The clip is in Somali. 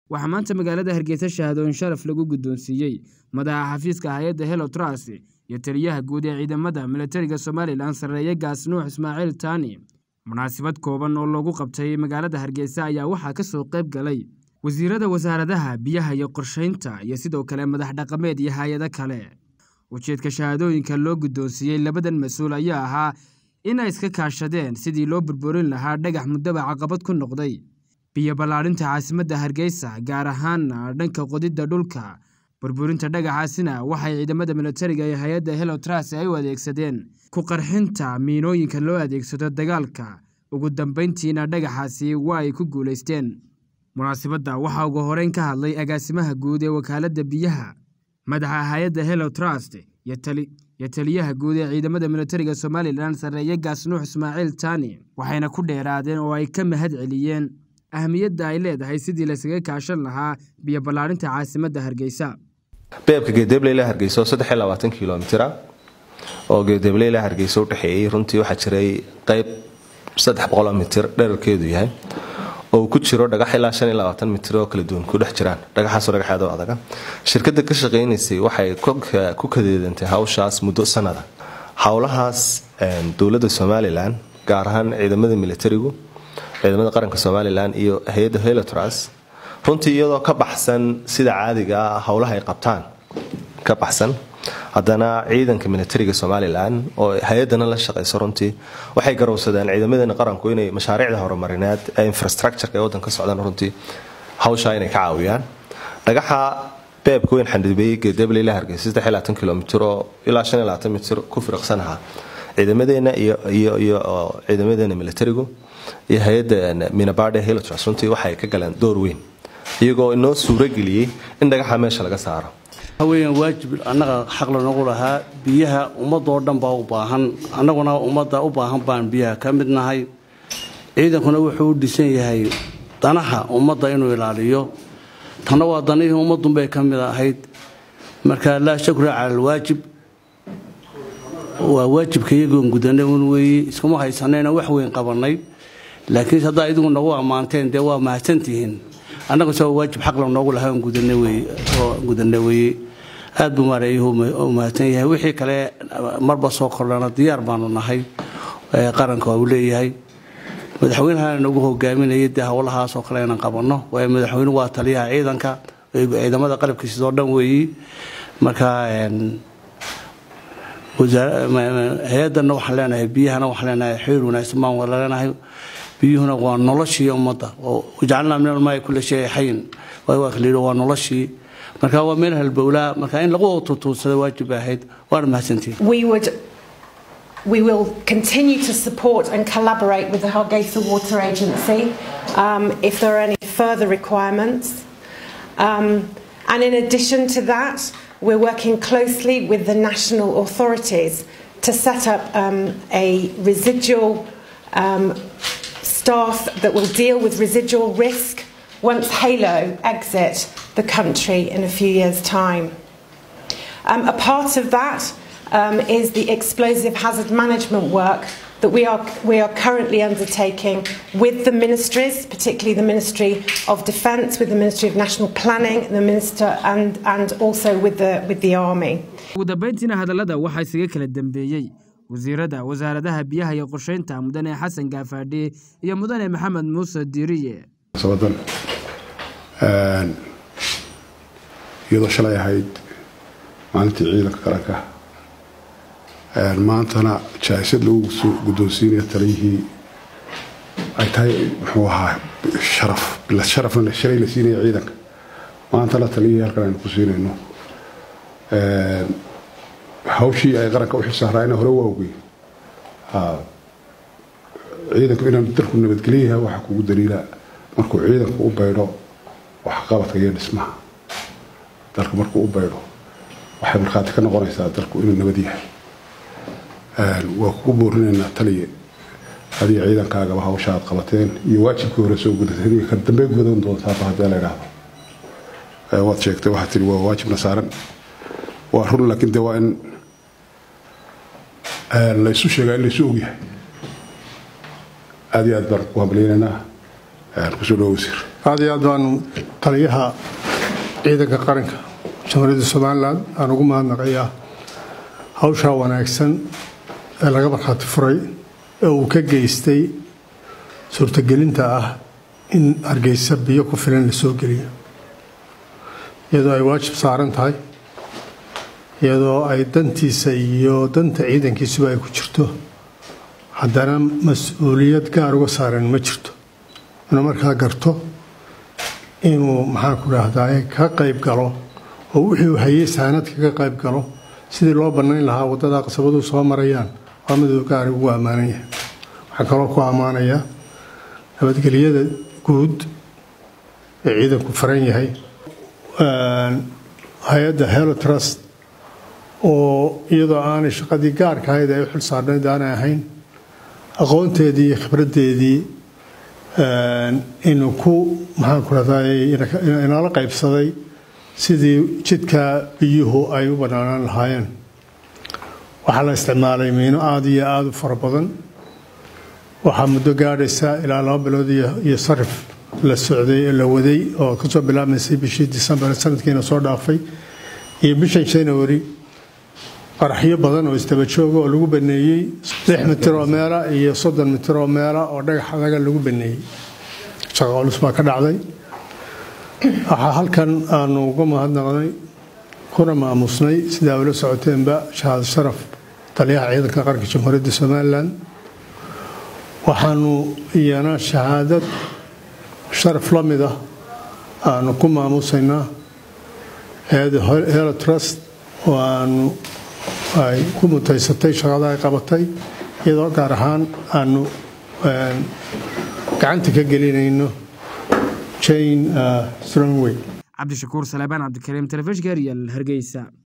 waxaa maanta magaalada hargeysa shahaadooyin sharaf lagu guddoonsiiyey madaxa xafiiska hay-adda helo trust iyo taliyaha guud ee ciidamada militariga somalilan sarreeye gaas nuux ismaaciil taani munaasabad kooban oo loogu qabtay magaalada hargeysa ayaa waxaa ka soo qayb galay wasiirada wasaaradaha biyaha iyo qorshaynta iyo sidoo kale madax dhaqameed iyo hay-ado kale ujeedka shahaadooyinka loo guddoonsiiyey labadan mas-uul ayaa ahaa in ay iska kaashadeen sidii loo burburin lahaa dhagax muddaba caqabad ku noqday biyo ballaadhinta caasimadda hargeysa gaar ahaana dhanka qodidda dhulka burburinta dhagaxaasina waxay ciidamada militariga ee hay-adda helo tras ay u adeegsadeen ku qarxinta miinooyinka loo adeegsado dagaalka ugu dambayntiina dhagaxaasi waa ay ku guulaysteen munaasabadda waxaa ugu horeyn ka hadlay agaasimaha guud ee wakaaladda biyaha madaxa hay-adda helo trust iyo taliyaha guud ee ciidamada militariga somalilan sarreeye gaas nuux ismaaciil taani waxayna ku dheeraadeen oo ay ka mahad celiyeen ahmiyadda ay leedahay sidii laysaga kaashan lahaa biyo ballaadhinta caasimadda hargeysa beebka geedebleyla hargeysa oo saddex iyo labaatan kilomitira oo geedebleyla hargeysa udhexeeyey runtii waxaa jiray qeyb saddex boqoloo mitir dherarkeedu yahay oo uu ku jiro dhagax ilaa shan iyo labaatan mitir oo kala duwan ku dhex jiraan dhagaxaasoo dhagaxeed oo adaga shirkadda ka shaqaynaysay waxay ku kadeedantay hawshaas muddo sanada howlahaas dowladda somalilan gaar ahaan ciidamada militarigu ciidamada qaranka somalilan iyo hay-adda helotras runtii iyadoo ka baxsan sida caadiga ah howlaha ay qabtaan ka baxsan haddana ciidanka militariga somalilan oo hay-adana la shaqayso runtii waxay garowsadeen ciidamadeena qaranku inay mashaariicda horumarineed ee infrastructureka ee waddanka socdaan runtii hawshaa inay ka caawiyaan dhagaxa beebka weyn xandhibeeyey geedableyla hargeysa kilomitr oo ilaa mitir ku firiqsanaha ciidamadeena iyo ciidamadeena militarigu iyo hay-adda minabade helotras runtii waxay ka galeen door weyn iyagoo inoo suurageliyey in dhagaxa meesha laga saaro waxaweyaan waajib annaga xaq lanogu lahaa biyaha ummadoo dhan baa u baahan annaguna ummadda u baahan baan biyaha ka mid nahay ciidankuna wuxuu u dhisan yahay danaha ummadda inuu ilaaliyo tanna waa danihii ummadunbay ka mid ahayd marka laa shakra cala alwaajib waa waajibka iyagoon gudanay un weeye iskuma haysanayna wax weyn qabanay laakiin haddaa idigu nagu ammaanteen dee waa mahadsantihiin annaga soo waajib xaq la noogu lahaa oo gudana weeye aad buu maareeyuhu u mahadsan yahay wixii kale marba soo kordhana diyaar baanu nahay qaranka waa uu leeyahay madaxweynaha nagu hogaaminaya dee howlahaasoo kale inaan qabanno waayo madaxweyne waa taliyaha ciidanka ciidamada qalabkiisidoo dhan weeyi marka hay-adana waxaan leenahay biyahana waxaan leenahay xiriir wanaagsan baan wada leenahay biyuhuna waa noloshii ummadda oo jacalnaa min almaai kula shay xayin waa kala yidhi waa noloshii marka waa meel halbowlaa marka in lagu tutuursada waajib ahayd waana mahadsantihin We will continue to support and collaborate with the Hargeisa Water Agency um, if there are any further requirements. Um, and in addition to that, we're working closely with the national authorities to set up um, a residual um, staff that will deal with residual risk once Halo exit the country in a few years' time. Um, a part of that um, is the explosive hazard management work that we are, we are currently undertaking with the ministries, particularly the Ministry of Defence, with the Ministry of National Planning, the Minister, and, and also with the, with the Army. ugu dambayntiina hadallada waxaa isaga kala dambeeyey wasiirada wasaaradaha biyaha iyo qorshaynta mudane xasan gaafaadhi iyo mudane maxamed muuse diiriye sabadan iyadoo shalay ahayd maalintii ciidanka qaranka maantana jaaisad lagu guddoonsiinaya taliyihii ay tahay muxuu ahaa sharaf bilad sharafna shalay la siinaya ciidanka maantana taliyihii halkan aynu ku siinayno hawshii ay qaranka u xilsaaraayna hore waa ogey ciidanku inaan dalku nabadgelyayahay waxaa kugu daliila markuu ciidanku u baydho waxqabadka iyo dhismaha dalka markuu u baydho waxay markhaati ka noqonaysaa dalku inuu nabad yahay waa kugu boorinaynaa taliye adiga ciidankaagaba hawsha aad qabateen iyo waajibkii hore soo gudateen iyo kan dambe gudan doontaaba haddii la idhaahdo waad sheegtay waxaad tihi waa waajibna saaran waa run laakiin dee waa in laysu sheegaa in laysu ogyahay aad iyo aad baan ku hambaliyaynaynaa kusoo dhawo wasiir aad iyo aad baanu taliyaha ciidanka qaranka jamhuuriyadda somalilan aan ugu mahadnaqayaa hawshaa wanaagsan ee laga markhaati furay ee uu ka geystay suurtagelinta ah in hargeysa biyo ku filan la soo geliyo iyadoo ay waajib saaran tahay iyadoo ay dantiisa iyo danta ciidankiisuba ay ku jirto haddana mas-uuliyad gaar uga saaran ma jirto inuu markaa garto inuu maxaan ku dhahdaa ka qayb galo oo wixii uu hayay saanad kaga qayb galo sidii loo bannayn lahaa waddada qasabadu soo marayaan waa miduu gaari ugu ammaanan yahay waxaan kaloo ku ammaanayaa nabadgelyada guud ee ciidanku faran yahay hay-adda helo trust oo iyadoo aanay shaqadii gaarka ahayd ay u xil saarnayd aanay ahayn aqoonteedii iyo khibraddeedii inuu ku maxaan ku rahday inala qaybsaday sidii jidka biyuhu ay u bannaanaan lahaayeen waxaa la isticmaalay miino aada iyo aada u fara badan waxaa muddo gaadhaysa ilaa laba bilood iyo sarif la socday la waday oo kasoo bilaabmaysay bishii disembar sanadkiina soo dhaafay iyo bishan january qaraxyo badan oo isdaba jooga oo lagu baneeyey lix mitir oo meela iyo soddon mitir oo meela oo dhagax adaga lagu baneeyey shaqo culus baa ka dhacday waxaa halkan aanu uga mahadnaqnay kuna maamusnay sidaa ula socoteenba shahaado sharaf taliyaha ciidanka qaranka jamhuuriyadda somalilan waxaanu iyana shahaadad sharaf la mid ah aanu ku maamusaynaa hay-adda helo trust oo aanu ay ku mutaysatay shaqada ay qabatay iyadoo gaar ahaan aanu gacanta ka gelinayno jane strongway cabdishakuur salebaan cabdikariim telefishinka real hargeysa